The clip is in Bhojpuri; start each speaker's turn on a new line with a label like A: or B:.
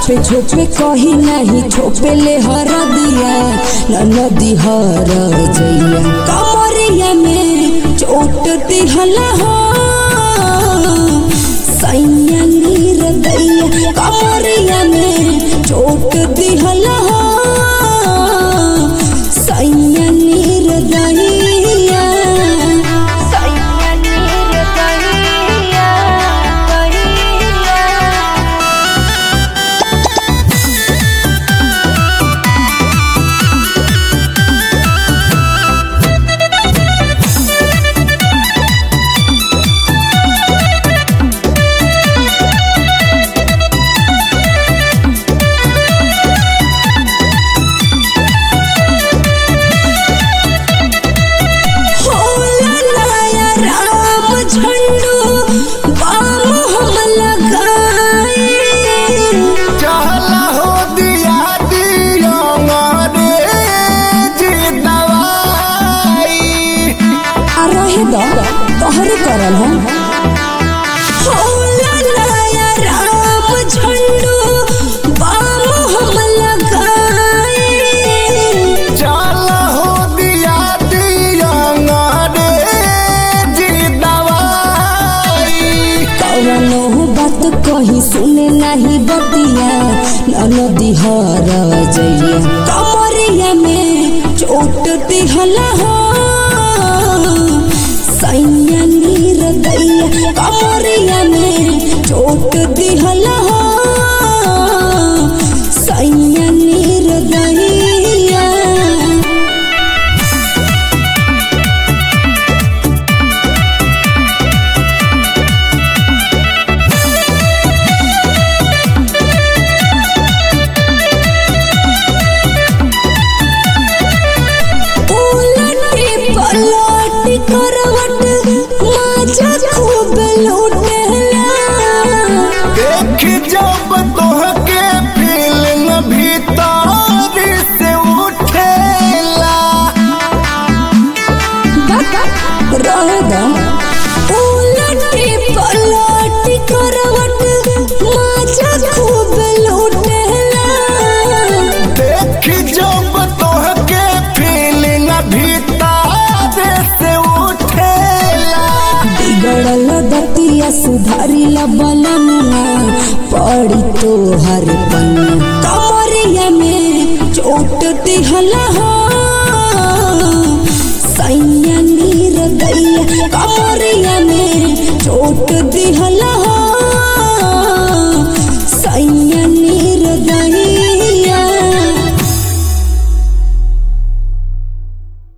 A: छोपे छोपे कही नहीं छोपे ले हर दिया नदी हर जइया कमरिया में चोट दिहला हो सैया नीर दैया कमरिया में चोट दिहला हो सैया नीर दैया सैया नीर दैया दैया होला नया राम झंडू बाम हम लगाए
B: चहला हो दिया दियो मारे जी दवाई
A: आ रहे द तोहरे करल हम होला नया राम झंडू बाम हम लगाए
B: चहला हो दिया दियो मारे जी दवाई
A: कवनो बात कही सुने नहीं बतिया नदी हर जइया कमरिया में चोट दिहला हो सैया नीर दैया कमरिया में चोट दिहला हो सैया नीर दैया उलटी पलटी करवट माझा खूब लूटेला
B: देख जब तोहके फिल्म भीतर से उठेला
A: रहदा उलटी पलटी करवट माझा खूब लूटेला
B: देख जब तोहके फिल्म भीतर से उठेला
A: बिगड़ल दतिया सुधारिला बनमुआ पड़ी तो हर पन्ना कमरिया में चोट दिहला हो सैया नीर दैया कमर